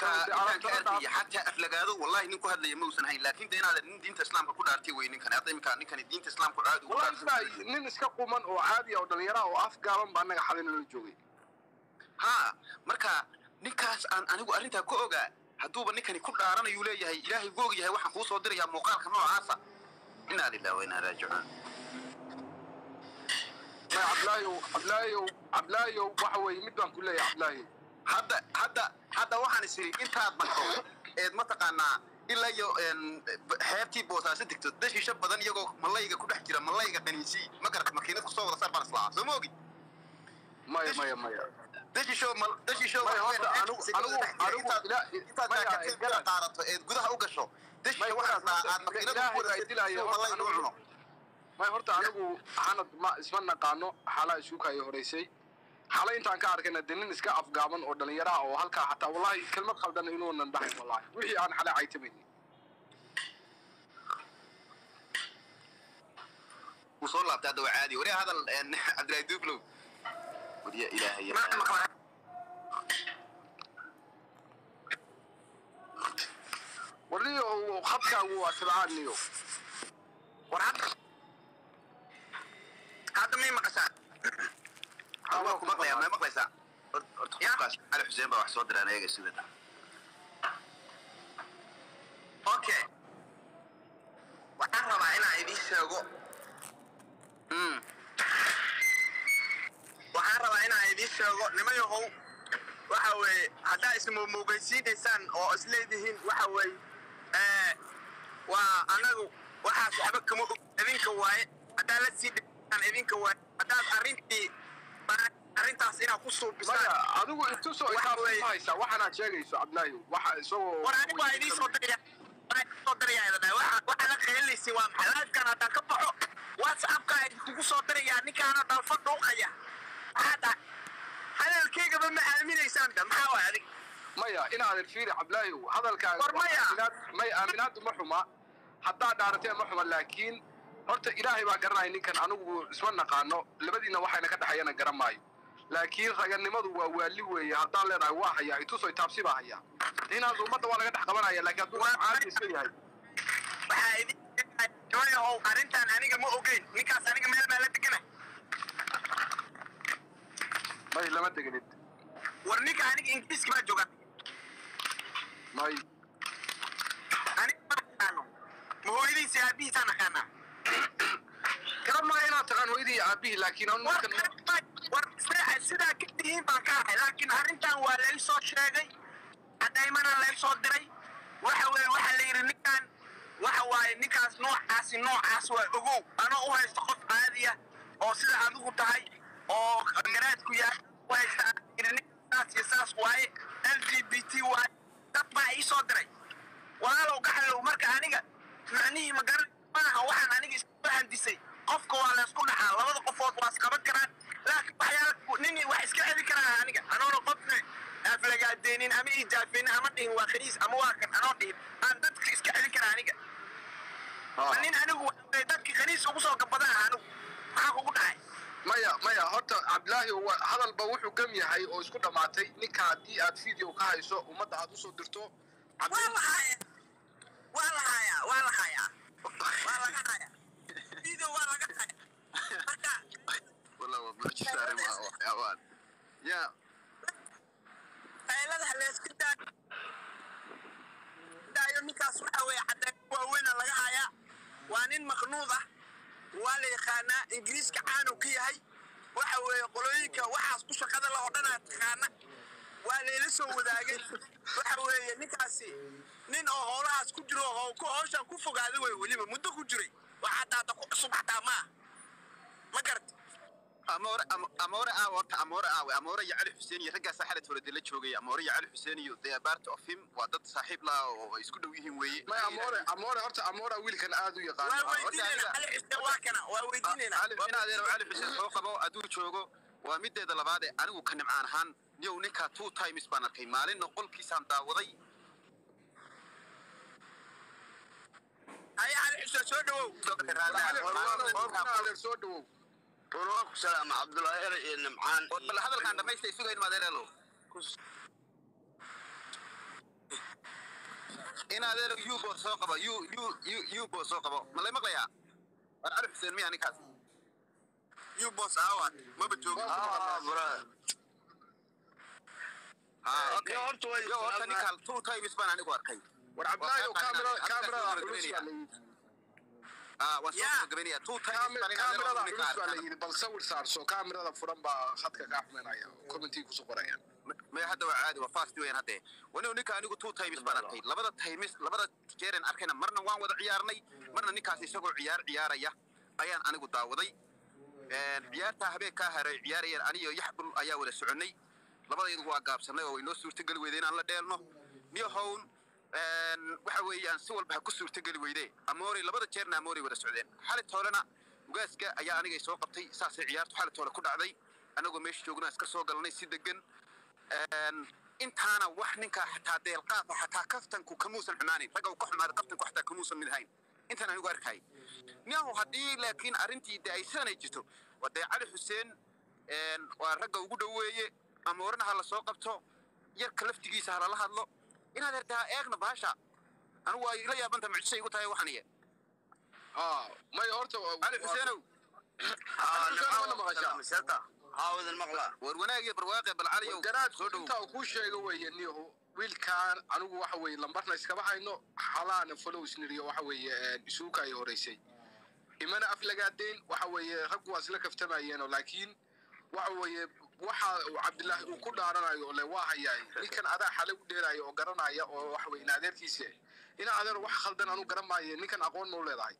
ninka ninkaan ka arkaya xataa aflagaado wallahi nin ku hadlaya ma uusan hayn laakiin de inaad nin diinta islaamka ku dhaartay wey ninkan hadda iminka ninkani diinta islaamka caadi ugu wallahi dhaartay isna nin iska quman oo caadi ah oo dhalinyara oo af gaaban ba annaga xalin la joogay ha marka ninkaas aan anigu arrintaa ku ogaa hadduuba ninkani ku dhaaranayuu leeyahay ilaahay gu og yahay waxaan kuu soo dirayaa muuqaalka noocaasa inaa lillahi wa inaa raajicuun maya cabdilaahiyow cabdilaahiyow cabdilaahiyow waxa weeye mid baan ku leeyahay cabdilaahiyow hadda hadda hadda waxaan is iri intaad marto eed mataqaanaa ilaa iyo een, xeebtii boosaaso degto dashiisho badan iyagoo malayga ku dhex jira malayga qaniisii ma garata makiinad kusoo wada saar baan islaa soo ma ogi maya maya maya dashiisho mal dashiisho Maya, waxa weeyaan horta xeebta anigu- degta anigu- intaad ila- intaad maya, jaakateed garan. qaadato eed gudaha u gasho dashiisho Maya, waxaad garan. aad makiinada Ilaahay ku baa wada idilaya, soo horta malayga u anigu- cuno maya horta anigu xanad ma isma naqaano xalaa isu kaayo horeysay xalay intaan ka arkayna de nin iska afgaaban oo dhalinyaro ah oo halkaa xataa wallahi kelmad khaldan inuunan dhahayn wallahi wixii aan xalay caytamayni wuu soo laabtay hadda waa caadi wariya hadal een, cabdilaahi duublow wariya ilaahay ya warniyo khadkaagu waa sibcaaniyo war hadda hadda may maqashaa waa ku maqlayaa may maqlaysaa Hort- horta qofkaas cali xuseen baa wax soo diraan ayaga sida okay waxaan rabaa inaan idiin sheego Mm. waxaan rabaa inaan idiin sheego nimayahow waxa weeye haddaa ismumugaysiinaysaan oo isleedihiin waxa weeye ee, waa anagu waxaas waxba kama og idinka waaye haddaa la sii dhiaan idinka waaye haddaad arrintii arrintaas inaad ku suubisaan maya adigu intusoo Waxa itaabsi weeye- ma haysaa waxaanaad sheegayso cabdilaahi waxa isagoo war anigu waa idiin soo diraya waa idiin soo diraya idin waxa waxa la qeelaysiin waa maxay livekan haddaan ka baxo whatsappka idinkugu soo dirayaa ninkaana dhalfa dhuuqaya maxaa dhahay hadalkaygaba ma aaminaysaan da maxaa waay adig maya inaadan fiiri cabdilaahi hadalkaaga War maya. aaminaad- may aaminaadu ma xuma haddaa dhaaratee ma xuma laakiin horta ilaahay baa garanaya ninkan anigu isma naqaano labadiina waxayna ka dhexeeyana garan maayo laakiin raganimadu waa waali weeye haddaan leenahay waa hayaa ituso itaabsi baa hayaa inaad ummadda waa laga dhex qabanaya laakiin hadduu Waa- caadi iska yahay waxaa idin joyahow arrintan aniga ma ogeyn ninkaas aniga meel baa la degana may lama deganid war ninka aniga ingiriiska baa jooga may aniga ma aqaano ma hooyadiisa aabihiisaan aqaanaa garan maayo inaad taqaan hooyadii iyo aabihii laakiin anu war ninkan war sidaa sidaa ka tihiin baan ka ahay laakiin arrintan waa lay soo sheegay cadaymana lay soo diray waxa weeye waxaa la yidhi ninkan waxa waaye ninkaas noocaasi noocaas waa ogow anoo u haysta qof caadi ah oo sida adigu tahay oo garaadku yahay u haysta aan yidhi ninkaas iyo saas waaye l g b t waaye dad baa ii soo diray walaalow gaxalow marka aniga macnihii ma garan maaha waxaan aniga isku handisay qofka waa laysku dhaxaa labada qofood waa isqaban karaan laakiin waxyaala nin wax iska celi karaa aniga anoona qofna aflagaadeenin ama ijaafeenin ama dhihin waa khaniis ama waa kan anoo dhihin aan dadka iska celi karaa aniga ma nin anigu waxa weeye dadka khaniis ugu soo gabadaan anigu maxaa kugu dhacay maya maya horta cabdilaahi wa- hadalba wuxuu gam yahay oo isku dhammaatay ninka haddii aad video ka hayso ummadda aad usoo dirto waa la hayaa waa la hayaa waa la hayaa waa laga hayaa video waa laga hayaa marka والله وبرجع ما حيوان يا qayladaha layska daa- daayo ninkaas waxa weeye caddayn waaweyna laga hayaa waa nin maqnuud ah waa la yaqaanaa ingiriiska caanu ka yahay waxa weeye qolooyinka waxaas ku shaqada la oo dhanaa taqaana waa layla soo wadaagay waxa weeye ninkaasi nin oo howlahaas ku jiro oo ku howshan ku fogaaday wey weliba muddo ku jiray waxaa daata ku cusub xataa maaha ma garata amoore Am- amoore aa horta amoore aawe amoore iyo cali xuseen iyo raggaasaa xalad hore dee la joogay amoore iyo cali xuseen iyo they are part of him waa dad saaxiib laha oo ay isku dhow yihiin weeye ما اموره اموره horta amora wiilkan aad u yaqaan waa weydiinayna cali xuseen waa kana waa weydiinayna cali in adeero cali xuseen soo qabo hadduu joogo waa mideeda labaad ee anigu ka nimcaan ahaan niyow ninkaa two times baan arkay maalinna qolkiisaan daawaday haya cali xuseen soo dhawow soo dhawow ku salaama cabdullaahi ere iyo nimcaan bal hadalkaan dhamaystay sugayn maadeereelo in adeer yubo soo qabo yu yu yu yubo soo qabo ma lay maqlayaa war cali xuseen miya ninkaas yubos aawad maba joogo Ah, brother. Ah, okay. Yo, horta way Yo, horta salaamay. ninkaan two times baan anigu arkay war cabdilaahi oo kaamira kaamirada Halkaas culus waa baa la yidhi ah waan soo Yeah. gabagabeynaya two times Kaami- baan kaamirada ninkaan culus baa la arkay yidhi bal sawir saarso kaamirada furan baa khadka kaa xumeynaya commentii kusoo qorayaan may hadda waa caadi waa fast weeyaan hadde wanigu ninka anigu two times baan arkay labada times labada jeeren arkayna marna waan wada ciyaarnay marna ninkaas isagoo ciyaar ciyaaraya ayaan anigu daawaday Een, ciyaartaa habeenkaa haray ciyaarayeen aniyo yaxbul ayaa wada soconay labadaydu waa gaabsanay oo inoo suurtageli weyday inaan la dheelno niyahown een, waxa weeyaan si walba ha ku suurtageli weyde amoori labada jeerna amoori wada socdeen xali toolena ugaaska ayaa anigay soo qabtay saasay ciyaartu xali toole ku dhacday anagoo meesha joognaa iska soo galnay si degan Een, intaana wax ninkaa xataa deelqaafa xataa kaftanku kamuusan xumaanin ragga uu ka xumaaday kaftanku xataa kamuusan mid hayn intaan anigu arkay niyahu haddii laakiin arrintii de ay sanay jirto waa dee cali xuseen een, waa ragga ugu dhoweeye ama orana ha la soo qabto yarka laftigiisa ha lala hadlo inaad hertaa eegna baasha anigu waa ila yaabanta mucjisay igu tahay waxaniye ah may horta cali xuseenow Ah, Aniga nimco ma maqashaa? miseta. Haa, wadan maqlaa. war wanaag iyo barwaaqe bal caliyow garaad soo dhow intaa uu kuu sheega weeye niyahu wiilkaan anigu waxa weeye lambarna iskaba hayno xalaana follows niriyo waxa weeye isuuka ay horeysay imana aflagaadeyn waxa weeye raggu waa isla kaftamayeenoo laakiin waxa weeye waxa uu cabdilaahi uu ku dhaaranayo oo le waa hayaay ninkan adaa xale u dheeraya oo garanaya oo waxa weye ina adeerkiisa ina adeer wax khaldan anu garan maaye ninkan aqoon ma u leedahay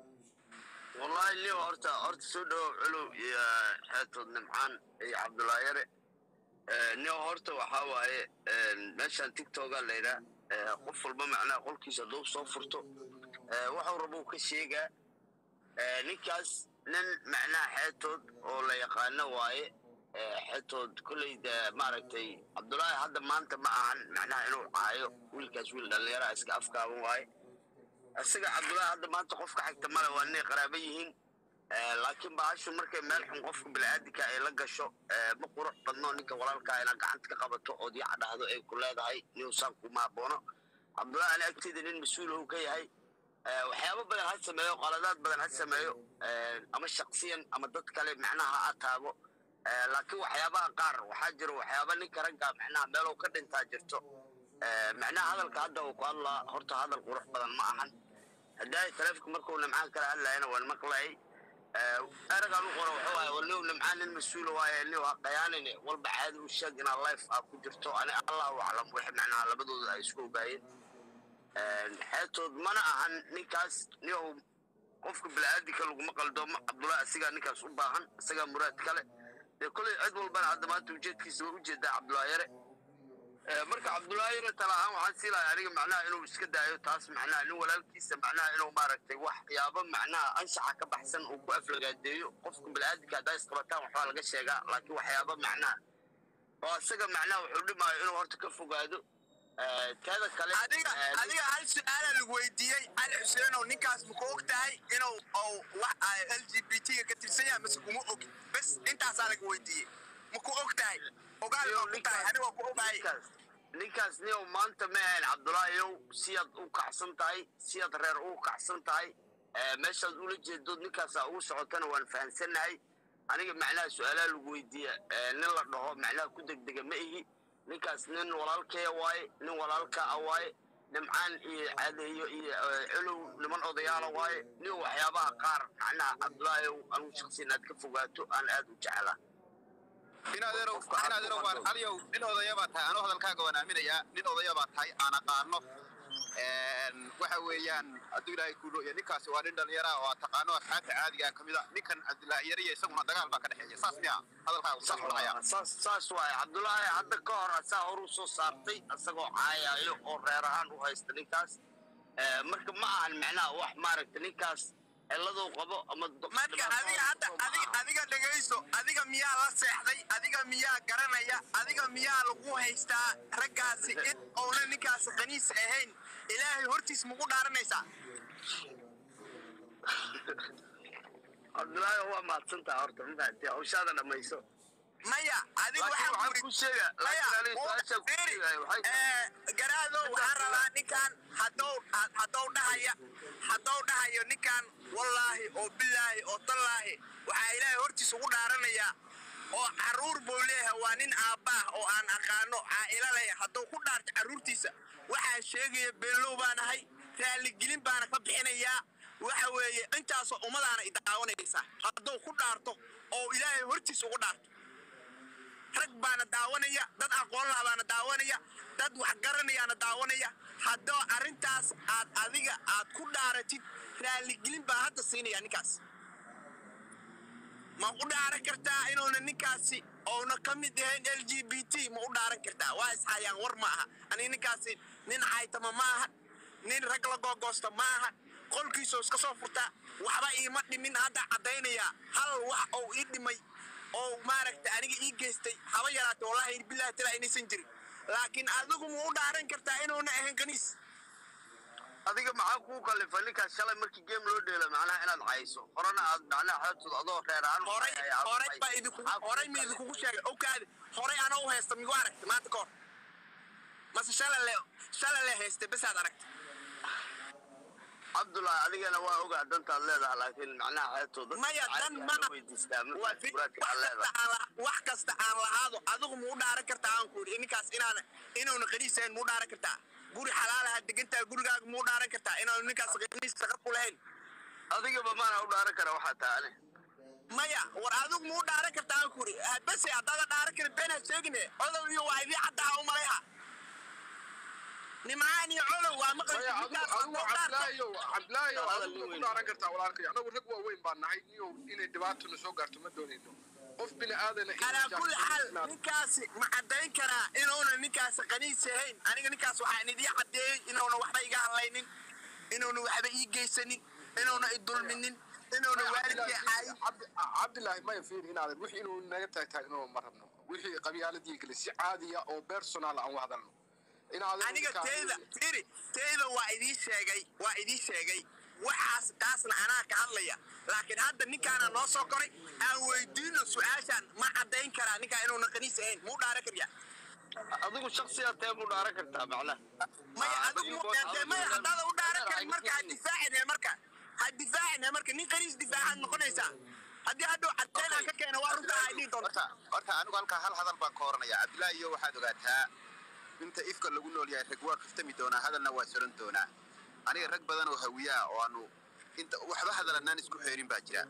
Wallahi, Leo, horta horta soo dhawow culuw iyo xeetood nimcaan iyo cabdullaahi yare Eh, Leo, horta waxaa waaye eh, meeshaan tiktoka la yidhaa eh, qof walba macnaha qolkiisa hadduu soo furto eh, waxuu rabo uu ka sheegaa Eh, ninkaas nin macnaha xeetood oo la yaqaano waaye Eh, xeetood kolley de maaragtay cabdullaahi hadda maanta ma ahan macnaha inuu caayo wiilkaas wiil dhallinyara iska afkaaban waaye isaga cabdullaahi hadda maanta qofka xigta male waa inay qaraaba yihiin Eh, laakiin bahashu markay meel xun qofka bini'aadinka ay la gasho eh, ma qurux badno ninka walaalkaa inaad gacanta ka qabato ood yaca dhahdo ay ku leedahay niusaan kuma haboono cabdullaahi ani agteeda nin mas-uul uu ka yahay Eh, waxyaabo badan ha sameeyo qaladaad badan ha sameeyo Eh, ama shaksiyan ama dad kale macnaha ha ataago Eh, laakiin waxyaabaha qaar waxaa jira waxyaaba ninka ragga macnaha meeluu ka dhintaa jirto Eh, macnaha hadalka hadda uu ku hadlaa horta hadal qurux badan ma ahan haddaa taleefka markuu nimcaan kala hadlayana waan maqlayay eragaan u qoro wuxuu ahay waliw nimcaan nin mas-uula waaye niw ha qayaanine walba caadi u sheeg inaa life ah ku jirto ani allahu aclam wixii macnaha labadooda ay isku ogaayeen xeetood mana ahan ninkaas niyow qofka bini'aadinka laguma qaldoomo cabdullaahi asigaa ninkaas u baahan isagaa muraad kale dee koley cid walbana hadda maanta ujeedkiisa waa ujeedaa cabdullaahi yare Eh, marka cabdullaahi yare tala ahaan waxaan sii lahay aniga macnaha inuu iska daayo taas macnaha nin walaalkiisa macnaha inuu maaragtay waxyaabo macnaha anshaxa ka baxsan uu ku aflagaadeeyo qofka bini'aadinka haddaa isqabataan waxbaa laga sheegaa laakiin waxyaabo macnaha oo isaga macnaha wuxuu dhimaayo inuu horta ka fogaado Eh, teeda kale adiga eh, adiga hal su-aala lagu weydiiyey cali xuseenow ninkaas ma ku og tahay inuu ou wax l g b t ga ka tirsan yahay mase kuma ogi bes intaasaa laga weydiiyey ma ku og tahay ogaal Iyo baa ku tahay aniga ku ogahay ninkaas ninkaas niyow maanta ma ahayn cabdullaahiyow siyaad u kacsan tahay siyaad reer u kacsan tahay Eh, meeshaad ula jeedood ninkaasaa ugu socotana waan fahamsannahay aniga macnaha su-aalaha lagu weydiiya eh, nin la dhaho macnaha ku degdega ma ihi ninkaas nin walaalkaya waaye nin walaalka ah waaye nimcaan iyo cadeeyo iyo eh, culow niman odayaala waaye nin waxyaabaha qaar macnaha cabdullaahiyow anigu shaksi inaad ka fogaato aan aad u jeclaa inadeerow Qofka aad inadeerow ku waan qaldoomo. caliyow nin odaya baa tahay anuu hadalkaaga waan aaminayaa nin odaya baa tahay aan aqaano Een, waxa weeyaan hadduu ilaahay kuulo iyo ninkaasi waa nin dhalinyara oo aad taqaano asxaabta caadiga ka mid a ninkan cabdilaahi yariya isaguna dagaal baa ka dhexeeya saas miya hadalkaaga sax dhahaya saas saas waaye cabdullaahi hadda ka hor asaa hor u soo saartay isagoo caayayo oo reer ahaan u haysta ninkaas Eh, marka ma ahan macnaha wax maaragta ninkaas ciladuu qabo ama do- marka dhibaato adiga hadda qabo ma adiga ahan. adiga dhegayso adiga miyaa la seexday adiga miyaa garanaya adiga miyaa lagu haystaa raggaasi in ouna ninkaasi qaniis ahayn ilaahay hortiis magu dhaaranaysaa cabdullaahi waa mahadsantaha horta ma fahamtay hawshaada dhammayso maya adiga laakiin waxaan waxaan ku ku sheega maya laakiin aniga su-aashaan ku sheegaya waxay tahay garaado waxaan rabaa ninkan had dhahaya hadduu dhahayo ninkan wallaahi oo bilaahi oo tallaahi waxaa ilaahay hortiisa ugu dhaaranayaa oo carruur buu leeyahay waa nin aabbaah oo aan aqaano caa'ilo leh hadduu ku dhaarto carruurtiisa waxaa sheegaya beenlow baan ahay raalligelin baana ka bixinayaa waxa weeye intaasoo ummadaana i daawanaysa hadduu ku dhaarto oo ilaahay hortiisa ugu dhaarto rag baana daawanaya dad aqoon laha baana daawanaya dad wax garanayaana daawanaya haddoo arrintaas aad adiga aad ku dhaaratid raalligelin baa hadda siinaya ninkaas ma u dhaaran kartaa inuuna ninkaasi ouna ka mid yahayn l g b t ma u dhaaran kartaa waa ishayaan war ma aha aniga ninkaasi nin caytama ma aha nin rag la googoosta ma aha qolkiisoo iska soo furtaa waxba iima dhimin hadda caddaynaya hal wax ou ii dhimay oo maaragta aniga ii geystay haba yaraate wallahi billahi tala inaysan jirin laakiin adigu ma u dhaaran kartaa inuuna ahayn kaniis adiga maxaa kuu kalifa ninkaas shalay markii game loo dheelo macnaha inaad cayso horena aad macnaha xeebtood adoo reer ahaan u horay cayay, aad horay cayso. baa idinku Maxaa kuu horay ma kalifa? idinkugu sheegay okaadi horay anoo u haysta migu aragtay maanta ka hor mase shalay le shalay le haystay besaad aragtay cabdullahi adigana waa ogaa dantaad leedahay laakiin macnaha xeebtood dadka maya dan caadiga mana loo weydiistaa waa markaad fi- muraadka wax aad kasta leedahay aan la- wax kasta aan lahaado adigu ma u dhaaran kartaa aan ku yidhi ninkaas inaan inuuna qaniisahayn ma u dhaaran kartaa guri xalaalaha degantaa gurigaaga ma u dhaaran kartaa inaanu ninkaas qaniis shaqo ku lahayn adigaba maana u dhaaran kara waxaa taane maya war adigu ma u dhaaran kartaa aan ku yidhi bese haddaada dhaaran karin beenaad sheegine odow iyo waa idii caddaha u malayha nimcaan iyo colow waa maqli maya adigu ninkaas adigu hadduu dhaarto cabdilaahiyow cabdilaahiyow Hadal adigu weyn. ku dhaaran kartaa walaalkay anagu rag waaweyn baan nahay niyow inay dhibaatuna soo gaarto ma doonayno qof bini aadana inuu calaa kulli xaal jahli- ninkaasi ma caddayn karaa inuuna ninkaasi qaniis yahayn aniga ninkaas waxaan idii caddeeyey inuuna waxba iga hadlaynin inuuna waxba ii geysanin inuuna i dulminin inuuna waalidkii caayin Cabdi- cabdilaahi maya fiiri inaadan wixii inuu naga taagtaagno ma rabno wixii qabyaaladii kale si caadiya oo personal aan u hadalno inaadan aniga ninkaan- teyda firi teyda waa idii sheegay waa idii sheegay waxaas taasna anaa ka hadlaya laakiin hadda ninkaana noo soo koray aan weydiino su-aashaan ma caddayn karaa ninkaa inuuna qaniis ahayn muu dhaaran karyaa adigu shaksiyaad tee mu dhaaran kartaa macnaha maya adigu dee maya haddaada u dhaaran karin marka ha difaacine marka ha difaacine marka nin qaniis difaacaad noqonaysaa haddii hadhow caddayn aan ka keena waa runta ay dhihi doonta horta horta anigu halkaa hal hadal baan ka oranaya cabdilaahi iyo waxaad ogaataa inta ifka lagu nool yahay rag waa kaftami doonaa hadalna waa soran doonaa aniga rag badan oo hawiyaa oo aanu inta waxba hadalanaan isku xeerin baa jira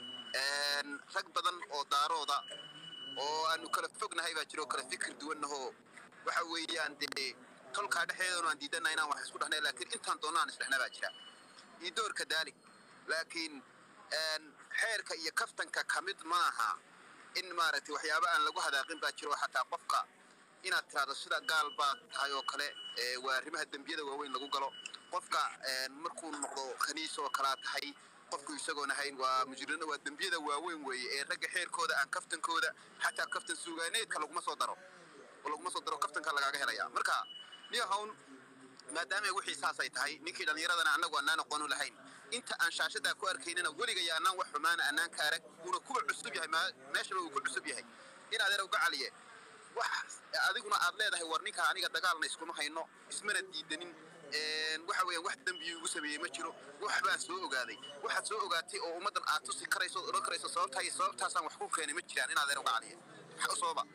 Een, rag badan oo daarooda oo aanu kala fognahay baa jira oo kala fikir duwannahoo waxa weeyaan dee tolkaa dhexdeedanu aan diidana inaan wax isku dhahnay laakiin intaan doonno aan isdhexna baa jira iyo doorka daalik laakiin een, xeerka iyo kaftanka ka mid maaha in maaragtay waxyaaba aan lagu hadaaqin baa jiro oo xataa qofka inaad tiraahdo sida gaal baa tahay oo kale ee, waa arrimaha dembiyada waaweyn lagu galo qofka een, markuu noqdo khaniis oo kalaa tahay qofku isagoon ahayn waa mujrino waa dembiyada waaweyn weeye ee ragga xeerkooda aan kaftankooda xataa kaftan suugaaneedka laguma soo daro oo laguma soo daro kaftanka lagaaga helaya marka niyahown maadaama wixii saasay tahay ninkii dhallinyaradana annagu annaan aqoonu lahayn inta aan shaashadaa ku arkaynina weligaya annaan wax xumaana annaan ka arag uuna kuwa cusub yahay maa- meeshaba uu ku cusub yahay in adeer uga caliye wax adiguna aad leedahay war ninka aniga dagaalna iskuma hayno ismana diidanin een, waxa weeyaan wax dembi ugu sameeyey ma jiro wax baan soo ogaaday waxaad soo ogaatay oo ummaddan aad tusi karayso ood odhan karayso sababtaa iyo sababtaasaan wax ku keenay ma jiraan in adeer uga caliye waxa u sababa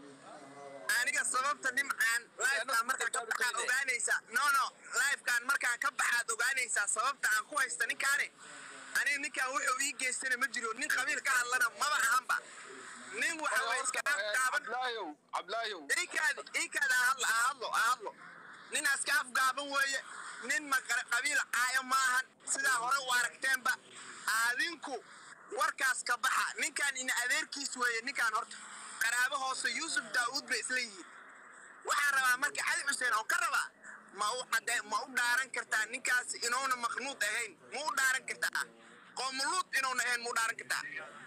aniga sababta nimcaan lifekaan markaan ka baxaad ogaanaysaa no no lifekaan markaan ka baxaad ogaanaysaa sababta aan ku haysta ninkaane aniga ninkaan wuxuu ii geystana ma jiro nin qabiil ka hadlana maba ahanba nin waxa way iska afgaaban cabdilaahiyow cabdilaahiyow iikaadi iikaadi aan hadlo aan hadlo aan hadlo nin iska afgaaban weeye nin ma qara- qabiil caayo maahan sidaa hore u aragteenba adinku warkaas ka baxa ninkaan ina adeerkiis weeye ninkaan horta qaraabo hoose yuusuf daa'uud bay isla yihiin waxaan rabaa marka cali xuseen oo ka rabaa ma u cadde ma u dhaaran kartaa ninkaas inuuna maknuud ahayn ma u dhaaran kartaa qoomuluud inuuna ahayn ma u dhaaran kartaa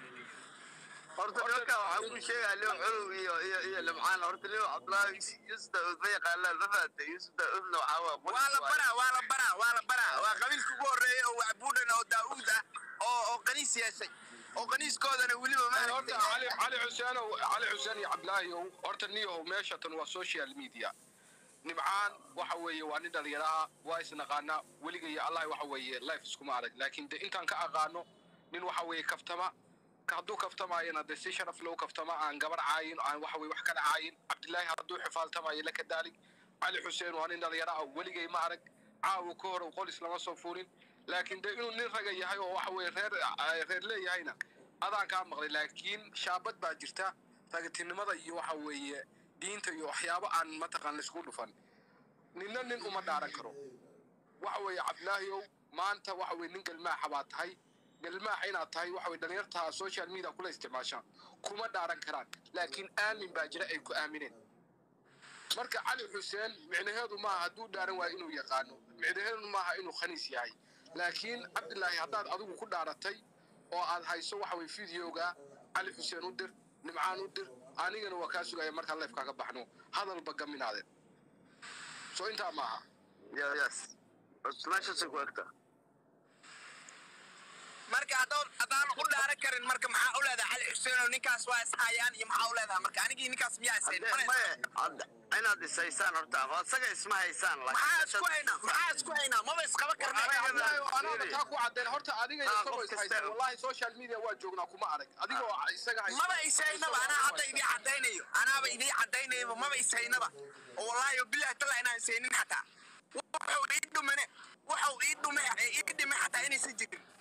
horta dadka waxaa ku sheegaa leo colow iyo iyo iyo limcaan horta leo cabdulaahi yusuf daud ma yaqaanaan ma fahamtay yusuf daudna waxaa waa qolis waa la waaye. baraa waa la baraa waa la baraa waa qabiilka ugu horreeya oo wacbuudhan oo daa'uud ah oo oo qaniis yeeshay oo qaniiskoodana weliba horta maaragtay cali cali xuseenow cali xuseen iyo cabdilaahiyow horta niyahow meesha tan waa social media nimcaan waxa weeye waa nin dhalinyaraha waa isnaqaanaa weliga iyo allah waxa weeye life iskuma arag laakiin de intaan ka aqaano nin waxa weeye kaftama ka hadduu kaftamaayana de si sharaf loo kaftama aan gabar caayin aan waxa weye wax kala caayin cabdilaahi hadduu xifaaltamaayo la kadaalin cali xuseen waa nin dhalinyaro ah weligay ma arag caawa ka hor qolis lama soo fuulin laakiin de inuu nin raga yahay oo waxa weye reer reer leeyahayna adaan kaa maqlay laakiin shaabad baa jirta ragatinimada iyo waxa weeye diinta iyo waxyaabo aan mataqaan laisku dhufan ninna nin uma dhaaran karo waxa weeye cabdilaahiyow maanta waxa weye nin galmaaxa baa tahay galmaaxa inaad tahay waxa weye dhalinyarta social media kula isticmaashaan kuma dhaaran karaan laakiin aamin baa jira ay ku aamineen marka cali xuseen micnaheedu maaha hadduu dhaaran waayo inuu yaqaano micnaheedu maaha inuu khaniis yahay laakiin cabdilaahi haddaad adigu ku dhaaratay oo aad hayso waxa weye videoga cali xuseen u dir nimcaan u dir anigana waa kaa sugaya markaan leefkaaga baxno hadalba gaminaadeen soo intaa maaha Ya- yes meeshaasay ku egtaa marka haddaan haddaan u dhaaran karin marka maxaa u leedahay cali xuseen oo ninkaas waa ishayaan iyo maxaa u leedahay marka anigii ninkaas miyaa isayn Haddee- maye hadda- inaad is haysaan horta oo isaga isma haysaan maxaa isku haynaa maxaa isku haynaa maba isqaba karnaa anaaba taa ku cadeen horta adiga Ah, isagoo qof is kasta- haysta wallahi social media waa joognaa kuma arag adigoo isaga haysta maba isaynaba anaa hadda idii caddaynayo anaaba idii caddaynayaba maba isaynaba oo wallaahi oo bilahi talla inaan isaynin xataa wuxuu ii dhumane wuxuu ii dhume ii dhime xataa inaysan jirin